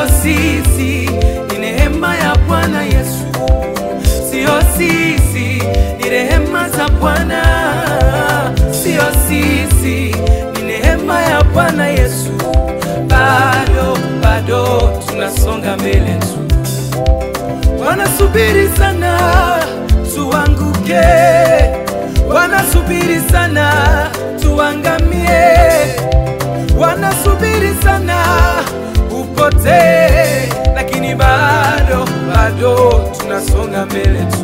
sio sisi, ni neema ya Bwana Yesu, sio sisi, ni rehema za Bwana, sio sisi, ni neema ya Bwana Yesu. Bado bado tunasonga mbele tu, wanasubiri sana tuanguke, wanasubiri sana tuangamie, wanasubiri sana upotee, lakini bado bado tunasonga mbele tu.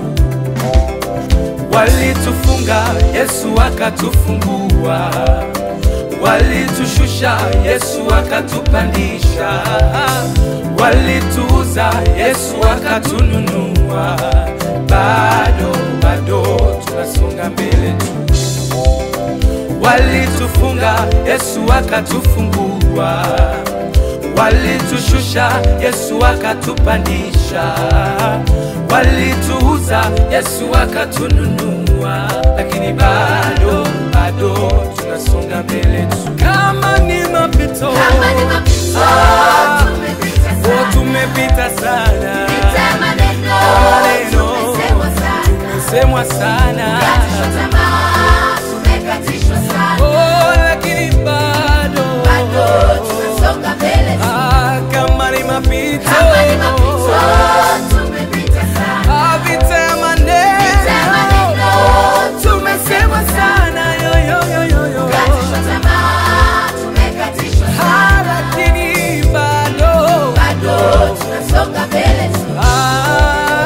Walitufunga, Yesu akatufungua, walitushusha, Yesu akatupandisha, walituuza, Yesu akatununua. Bado bado tunasonga mbele tu. Walitufunga, Yesu akatufungua, walitushusha, Yesu akatupandisha, walituuza, Yesu akatununua, lakini bado bado tunasonga mbele tu. Kama ni mapito, Kama ni mapito, Ah, tumepita oh, sana. tumepita sana, Pita maneno, maneno tumesemwa sana. tumesemwa sana, Katishwa tamaa, tumekatishwa sana. oh, lakini bado Bado tunasonga mbele tu. Ah, kama ni mapito, Kama ni mapito, tumepita sana. Ah, vita ya Pita maneno maneno, tumesemwa sana, yo, yo, yo, yo, yo. Katishwa tamaa, tumekatishwa Ah, sana. lakini bado Bado tunasonga mbele tu. Ah.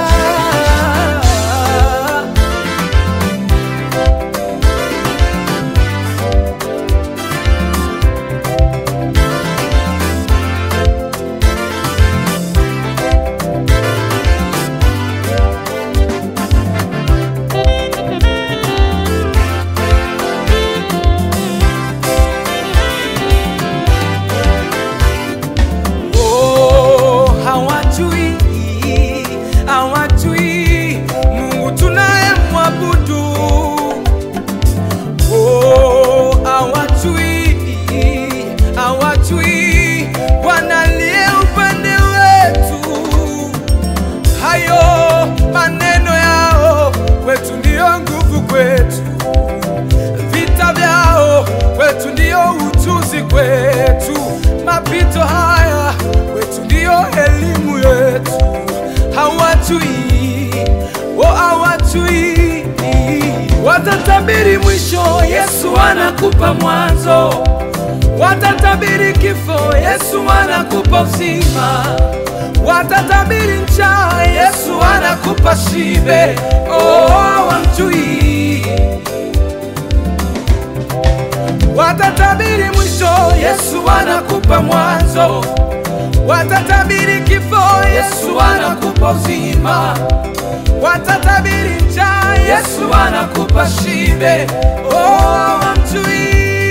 Oh, hawajui, hawajui Mungu tunayemwabudu. Oh, hawajui, hawajui Bwana aliye upande wetu. Hayo maneno yao kwetu ndiyo nguvu kwetu vita vyao kwetu ndio ujuzi kwetu, mapito haya kwetu ndio elimu yetu. Hawajui, oh, hawajui, watatabiri mwisho, Yesu anakupa mwanzo. Watatabiri kifo, Yesu anakupa uzima. Watatabiri njaa, Yesu anakupa shibe. Oh, hawamjui Watatabiri mwisho, Yesu anakupa mwanzo. Watatabiri kifo, Yesu anakupa uzima. Watatabiri njaa, Yesu anakupa shibe. Oh, hawamjui.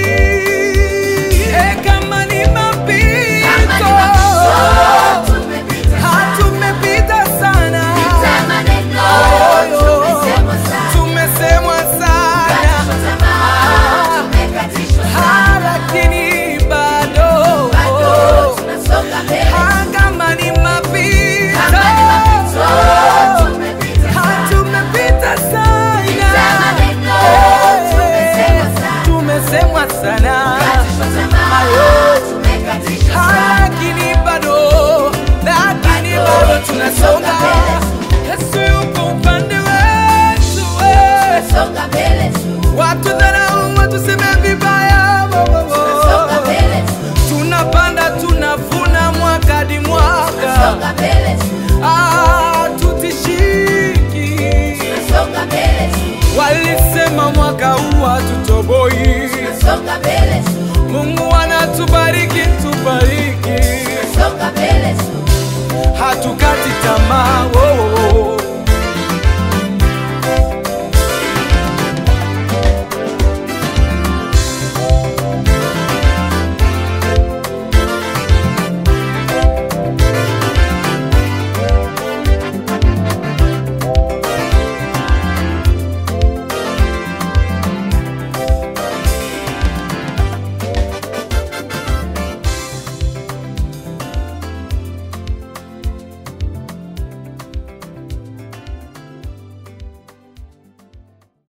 Eh, kama ni Kama ni mapito, mapito, tumepita sana. hatumepita sana, Pita maneno, tumesemwa sana. tumesemwa sana, Katishwa tamaa, tumekatishwa sana. Ah, lakini bado Bado tunasonga mbele. kama ni mapito, Kama ni mapito, tumepita sana. tumepita Pita maneno, tumesemwa sana, sana. tumesemwa sana, Katishwa tamaa, tumekatishwa sana. lakini bado, lakini bado tunasonga. Yesu yuko upande wetu, eh. Tunasonga mbele tu. watu dharau, watuseme vibaya, wo, wo, wo. Tunasonga mbele tu. tunapanda tunavuna mwaka hadi mwaka, Tunasonga mbele tu. Ah, tutishiki Tunasonga mbele tu. Walisema mwaka huu hatutoboi. Tunasonga mbele tu. Mungu anatubariki, tubariki, Tunasonga mbele tu. hatuka